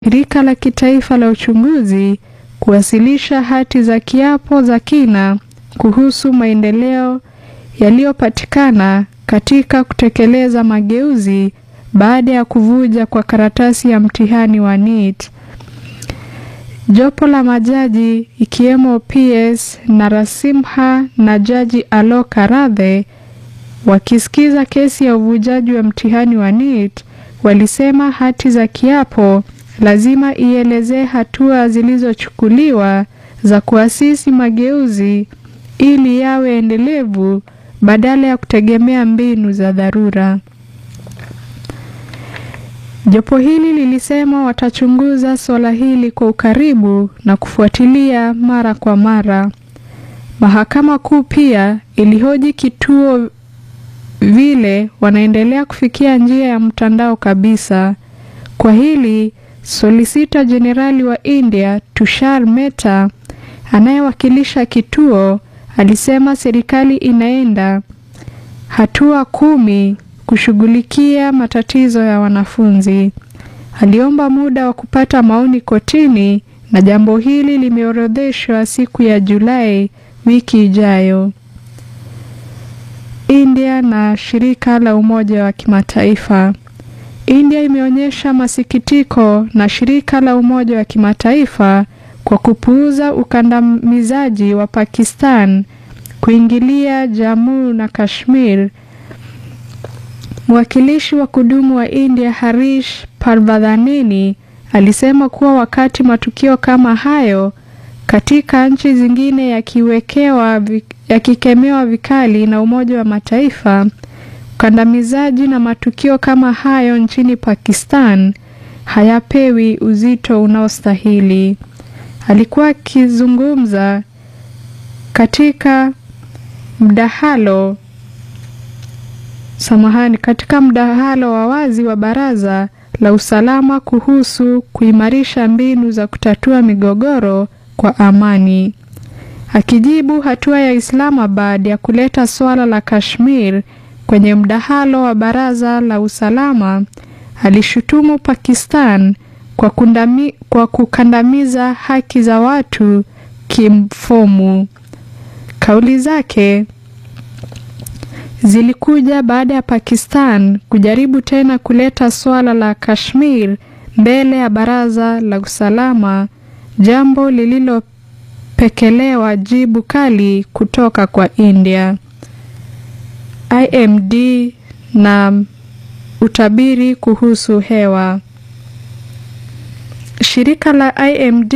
shirika la kitaifa la uchunguzi kuwasilisha hati za kiapo za kina kuhusu maendeleo yaliyopatikana katika kutekeleza mageuzi baada ya kuvuja kwa karatasi ya mtihani wa NEET. Jopo la majaji ikiwemo PS Narasimha na Jaji Alok Aradhe wakisikiza kesi ya uvujaji wa mtihani wa NEET walisema hati za kiapo lazima ielezee hatua zilizochukuliwa za kuasisi mageuzi ili yawe endelevu badala ya kutegemea mbinu za dharura. Jopo hili lilisema watachunguza suala hili kwa ukaribu na kufuatilia mara kwa mara. Mahakama Kuu pia ilihoji kituo vile wanaendelea kufikia njia ya mtandao kabisa. Kwa hili, Solisita Jenerali wa India Tushar Mehta anayewakilisha kituo alisema serikali inaenda hatua kumi kushughulikia matatizo ya wanafunzi. Aliomba muda wa kupata maoni kotini na jambo hili limeorodheshwa siku ya Julai wiki ijayo. India na shirika la Umoja wa Kimataifa. India imeonyesha masikitiko na shirika la Umoja wa Kimataifa kwa kupuuza ukandamizaji wa Pakistan kuingilia Jammu na Kashmir. Mwakilishi wa kudumu wa India Harish Parvadhanini alisema kuwa wakati matukio kama hayo katika nchi zingine yakiwekewa yakikemewa vikali na Umoja wa Mataifa, ukandamizaji na matukio kama hayo nchini Pakistan hayapewi uzito unaostahili. Alikuwa akizungumza katika mdahalo samahani, katika mdahalo wa wazi wa Baraza la Usalama kuhusu kuimarisha mbinu za kutatua migogoro kwa amani. Akijibu hatua ya Islamabad ya kuleta suala la Kashmir kwenye mdahalo wa Baraza la Usalama, alishutumu Pakistan kwa, kundami, kwa kukandamiza haki za watu kimfumo. Kauli zake zilikuja baada ya Pakistan kujaribu tena kuleta suala la Kashmir mbele ya Baraza la Usalama, jambo lililopekelewa jibu kali kutoka kwa India. IMD na utabiri kuhusu hewa. Shirika la IMD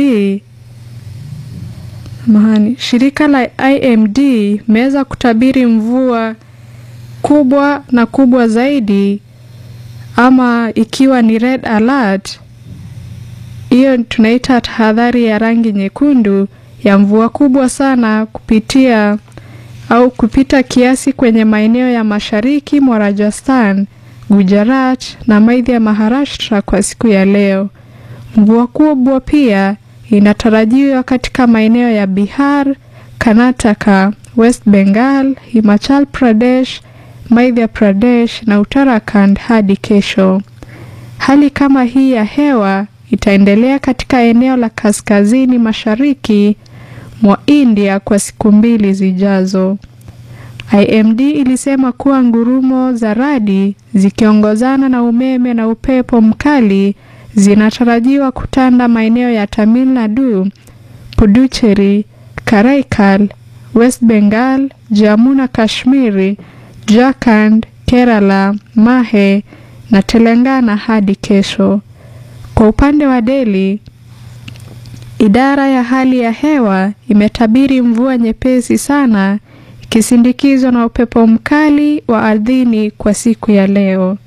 mahani, shirika la IMD imeweza kutabiri mvua kubwa na kubwa zaidi, ama ikiwa ni red alert, hiyo tunaita tahadhari ya rangi nyekundu ya mvua kubwa sana kupitia au kupita kiasi kwenye maeneo ya mashariki mwa Rajasthan, Gujarat na maeneo ya Maharashtra kwa siku ya leo. Mvua kubwa pia inatarajiwa katika maeneo ya Bihar, Karnataka, West Bengal, Himachal Pradesh, Madhya Pradesh na Uttarakhand hadi kesho. Hali kama hii ya hewa itaendelea katika eneo la kaskazini mashariki mwa India kwa siku mbili zijazo. IMD ilisema kuwa ngurumo za radi zikiongozana na umeme na upepo mkali zinatarajiwa kutanda maeneo ya Tamil Nadu, Puducherry, Karaikal, West Bengal, Jammu na Kashmiri, Jharkhand, Kerala, Mahe na Telangana hadi kesho. Kwa upande wa Delhi, idara ya hali ya hewa imetabiri mvua nyepesi sana ikisindikizwa na upepo mkali wa ardhini kwa siku ya leo.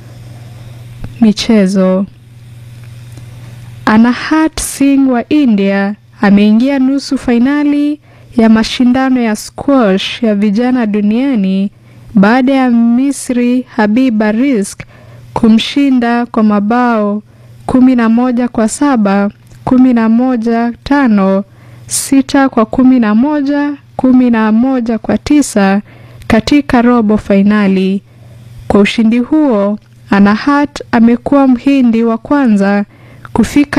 Michezo. Anahat Singh wa India ameingia nusu fainali ya mashindano ya squash ya vijana duniani baada ya Misri Habiba Rizk kumshinda kwa mabao kumi na moja kwa saba, kumi na moja tano, sita kwa kumi na moja, kumi na moja kwa tisa katika robo fainali. Kwa ushindi huo, Anahat amekuwa mhindi wa kwanza kufika